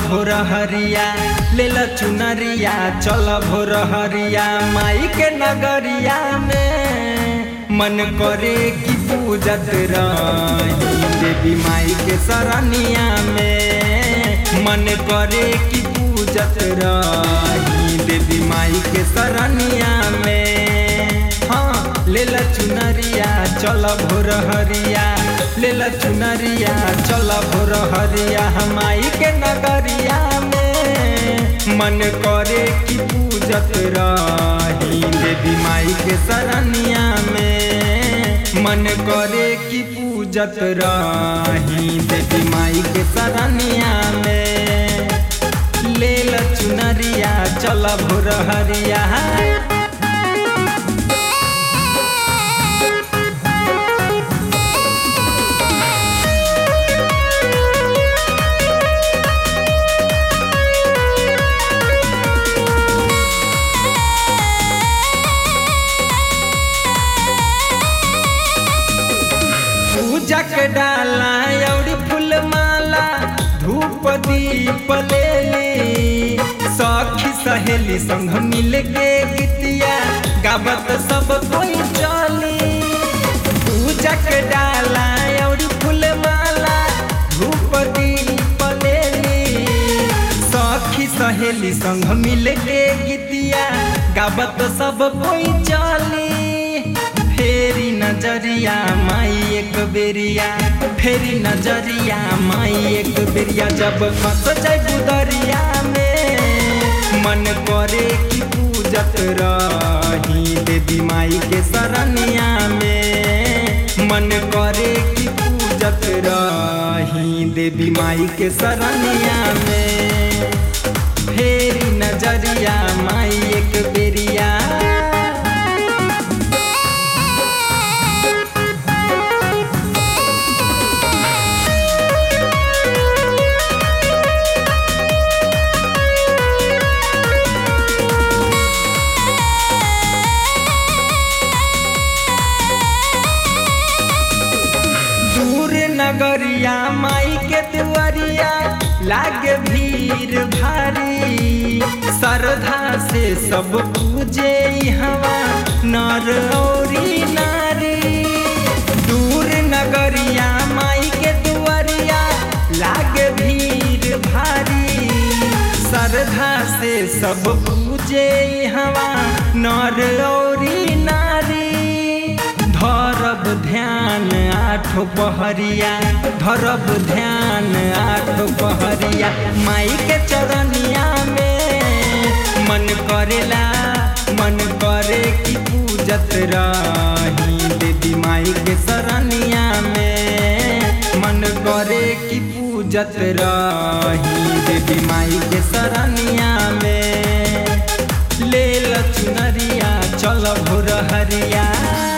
भोर हरिया ले ल चुनरिया चल भोर हरिया माई के नगरिया में मन करे कि पूजत रही देवी माई के सरनिया में मन करे कि पूजत रही देवी माई के सरनिया में हाँ ले ल चुनरिया चल भोर हरिया ले ल चुनरिया चल भोर हरिया हमाई के नगरिया में मन करे कि पूजत रही देवी माई के सरनिया में मन करे कि पूजत रही देवी माई के सरनिया में ले ल चुनरिया चल भोर हरिया पूजा के डाला और फूल माला धूप दीप ले ली सखी सहेली संग मिल के गीतिया गावत सब कोई चली पूजा के डाला और फूल माला धूप दीप ले ली सखी सहेली संग मिल के गीतिया गावत सब कोई चली फेरी नजरिया माई एक बेरिया फेरी नजरिया माई एक बेरिया जब फंस जाए बुदरिया में मन करे कि पूजत रही देवी माई के सरनिया में मन करे कि पूजत रही देवी माई के सरनिया में फेरी नजरिया माई एक बेरिया दूर नगरिया माई के दुआरिया लागे भीड़ भारी श्रद्धा से सब पूजे हवा नर औरी नारी दूर नगरिया माई के दुआरिया लागे भीड़ भारी श्रद्धा से सब पूजे हवा नर औरी नारी धरब ध्यान आठो पहरिया धरब ध्यान आठो पहरिया माई के चरनिया में मन करेला मन करे कि पूजत रही देवी माई के सरनिया में मन करे कि पूजत रही देवी माई के सरनिया में ले ल चुनरिया चल भोर हरिया